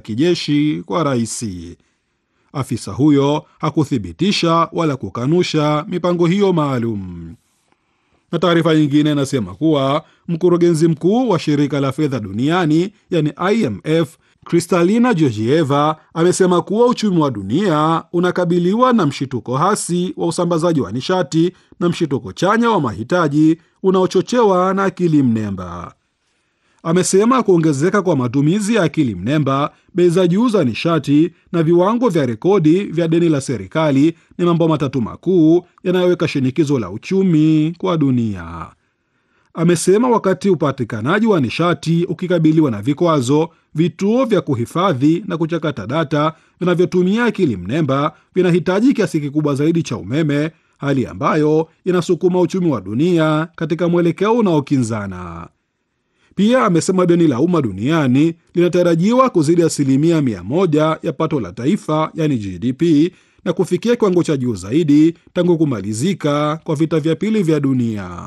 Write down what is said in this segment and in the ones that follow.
kijeshi kwa rais. Afisa huyo hakuthibitisha wala kukanusha mipango hiyo maalum. Na taarifa nyingine inasema kuwa mkurugenzi mkuu wa shirika la fedha duniani yani IMF Kristalina Georgieva amesema kuwa uchumi wa dunia unakabiliwa na mshituko hasi wa usambazaji wa nishati na mshituko chanya wa mahitaji unaochochewa na akili mnemba. Amesema kuongezeka kwa matumizi ya akili mnemba, bei za juu za nishati na viwango vya rekodi vya deni la serikali ni mambo matatu makuu yanayoweka shinikizo la uchumi kwa dunia. Amesema wakati upatikanaji wa nishati ukikabiliwa na vikwazo, vituo vya kuhifadhi na kuchakata data vinavyotumia akili mnemba vinahitaji kiasi kikubwa zaidi cha umeme, hali ambayo inasukuma uchumi wa dunia katika mwelekeo unaokinzana. Pia amesema deni la umma duniani linatarajiwa kuzidi asilimia mia moja ya pato la taifa yani GDP na kufikia kiwango cha juu zaidi tangu kumalizika kwa vita vya pili vya dunia.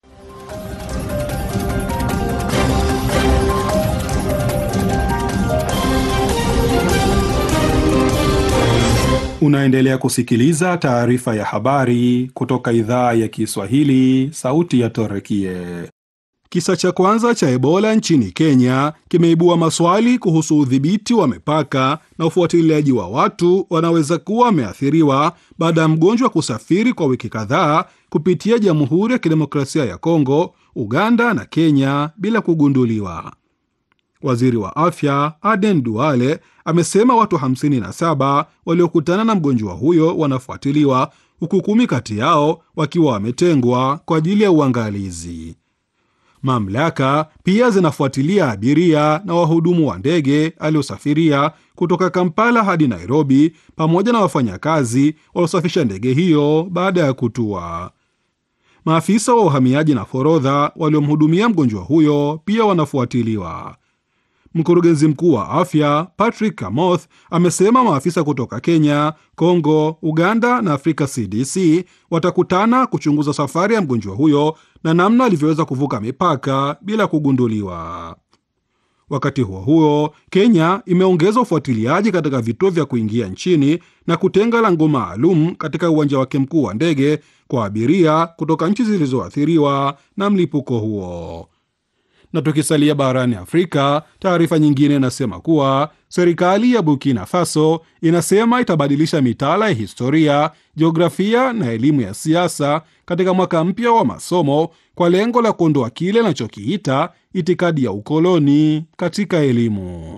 Unaendelea kusikiliza taarifa ya habari kutoka idhaa ya Kiswahili, sauti ya Torekie. Kisa cha kwanza cha Ebola nchini Kenya kimeibua maswali kuhusu udhibiti wa mipaka na ufuatiliaji wa watu wanaweza kuwa wameathiriwa baada ya mgonjwa kusafiri kwa wiki kadhaa kupitia Jamhuri ya Kidemokrasia ya Kongo, Uganda na Kenya bila kugunduliwa. Waziri wa afya Aden Duale amesema watu 57 waliokutana na mgonjwa huyo wanafuatiliwa huku kumi kati yao wakiwa wametengwa kwa ajili ya uangalizi. Mamlaka pia zinafuatilia abiria na wahudumu wa ndege aliosafiria kutoka Kampala hadi Nairobi pamoja na wafanyakazi waliosafisha ndege hiyo baada ya kutua. Maafisa wa uhamiaji na forodha waliomhudumia mgonjwa huyo pia wanafuatiliwa. Mkurugenzi mkuu wa afya Patrick Kamoth amesema maafisa kutoka Kenya, Kongo, Uganda na Afrika CDC watakutana kuchunguza safari ya mgonjwa huyo na namna alivyoweza kuvuka mipaka bila kugunduliwa. Wakati huo huo, Kenya imeongeza ufuatiliaji katika vituo vya kuingia nchini na kutenga lango maalum katika uwanja wake mkuu wa ndege kwa abiria kutoka nchi zilizoathiriwa na mlipuko huo na tukisalia barani Afrika, taarifa nyingine inasema kuwa serikali ya Burkina Faso inasema itabadilisha mitaala ya historia, jiografia na elimu ya siasa katika mwaka mpya wa masomo kwa lengo la kuondoa kile inachokiita itikadi ya ukoloni katika elimu.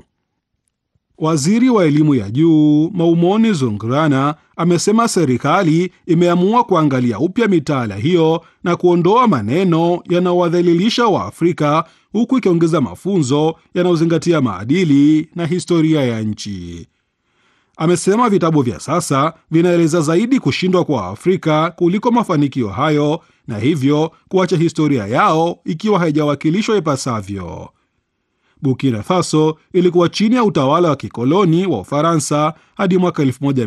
Waziri wa elimu ya juu Maumoni Zungrana amesema serikali imeamua kuangalia upya mitaala hiyo na kuondoa maneno yanayowadhalilisha Waafrika huku ikiongeza mafunzo yanayozingatia maadili na historia ya nchi. Amesema vitabu vya sasa vinaeleza zaidi kushindwa kwa Afrika kuliko mafanikio hayo, na hivyo kuacha historia yao ikiwa haijawakilishwa ipasavyo. Burkina Faso ilikuwa chini ya utawala wa kikoloni wa Ufaransa hadi mwaka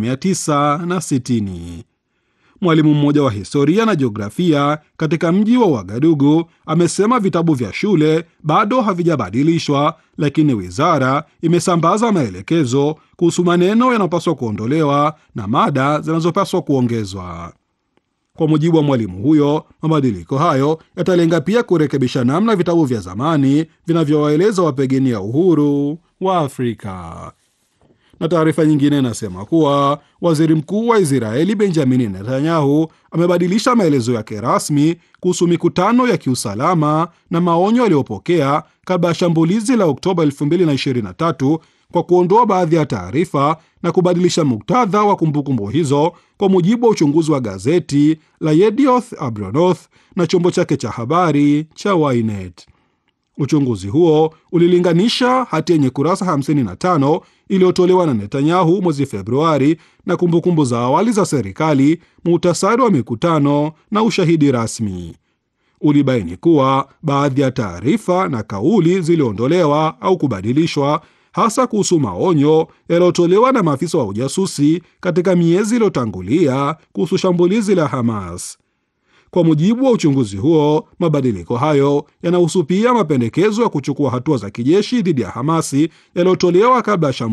1960. Mwalimu mmoja wa historia na jiografia katika mji wa Wagadugu amesema vitabu vya shule bado havijabadilishwa, lakini wizara imesambaza maelekezo kuhusu maneno yanayopaswa kuondolewa na mada zinazopaswa kuongezwa. Kwa mujibu wa mwalimu huyo, mabadiliko hayo yatalenga pia kurekebisha namna vitabu vya zamani vinavyowaeleza wapigania uhuru wa Afrika. Na taarifa nyingine inasema kuwa waziri mkuu wa Israeli Benjamini Netanyahu amebadilisha maelezo yake rasmi kuhusu mikutano ya kiusalama na maonyo aliyopokea kabla ya shambulizi la Oktoba 2023 kwa kuondoa baadhi ya taarifa na kubadilisha muktadha wa kumbukumbu hizo, kwa mujibu wa uchunguzi wa gazeti la Yedioth Ahronoth na chombo chake cha habari cha Ynet. Uchunguzi huo ulilinganisha hati yenye kurasa 55 iliyotolewa na Netanyahu mwezi Februari na kumbukumbu za awali za serikali, muhtasari wa mikutano na ushahidi rasmi. Ulibaini kuwa baadhi ya taarifa na kauli ziliondolewa au kubadilishwa, hasa kuhusu maonyo yaliyotolewa na maafisa wa ujasusi katika miezi iliyotangulia kuhusu shambulizi la Hamas. Kwa mujibu wa uchunguzi huo, mabadiliko hayo yanahusu pia mapendekezo ya kuchukua hatua za kijeshi dhidi ya Hamasi yaliyotolewa kabla ya